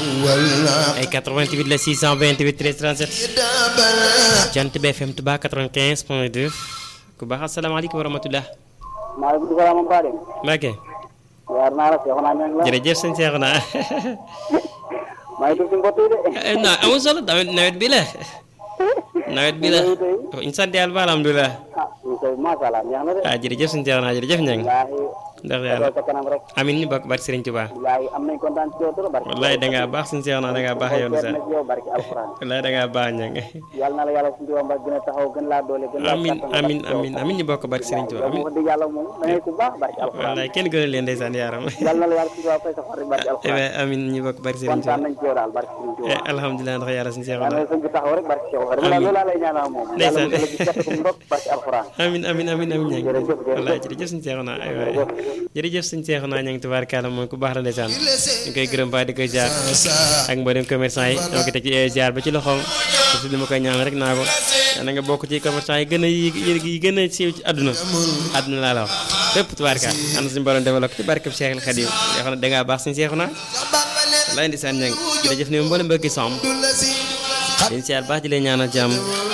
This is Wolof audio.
ay 88 la 628 13 37 Jant bi FM Touba 95 point 2 ku baax asalaamaaleykum wa rahmatulah. maaleykum salaam Mbade. Mbacke. yaar naa la Seexuna ñang la. jërëjëf sëñ Seexuna. maa ngi tudd si mbott yi de. non amul solo nawet nawet bi la. nawet bi la. ñu sant yàlla ba alhamdulilah. ah ñu koy macha allah neex na de. ah jërëjëf sëñ Seexuna jërëjëf ñang wallaahi. ndax yàlla sa kanam rek. amin ñu bokk barke Sëriñ Tuubaa. wallaahi am nañ kontaan ci yow trop barke. wallaay da ngaa baax sëñ Seexuna da ngaa baax yow na sax ci yow barke alxuraan. wallaay da ngaa baax ñang yàlla na la yàlla suñu tubaab mbaa gën a taxaw gën laa doole gën laa amin kattan amin barke yow. amin amin ñu bokk barke Sëriñ Tuubaa yow amin moom wax dëgg yàlla moom da ngay ku baax barke alxuraan. wallaay kenn gënal leen ndeysaan yaaram yàlla na la yàlla suñu tubaab fay sa xol rek barke alxuraan. eh amin ñu bokk barke Sëriñ kontaan Tuubaa nañ ci yow daal barke Sëriñ eh Tuubaa. alhamdulilah ndax yàlla sëñ yàlla Seexuna na sëñ bi taxaw rek barke Seexuna dama la loolu laa lay ñaanal moom. yàlla Ndeysaan. mu jëlee ci kett ko ndok barke alxuraan. amin amin amin amin ñang Jërëjëf, jërëjëf. wallaay jërëjëf sëñ Seexuna ay waay jërëjëf sëñ Seexuna ñang tubaarkàlla moom ku baax la ndeysaan ñu koy gërëm baax di koy jaar ak mboolem commerçant yi ñoo ko teg ci jaar ba ci loxoom surtout li ma koy ñaan rek naa ko na nga bokk ci commerçant yi gën a yi yi gën a siiw ci àdduna àdduna laa la wax fépp tubaarkaal am na suñu borom defal ko ci barkeb Seexul Xadiim yoo xam ne dangaa baax sëñ Seexuna wallaay ndeysaan ñang jërëjëf ni mboolem mbokki som liñ siyaar baax di leen ñaanal jàmm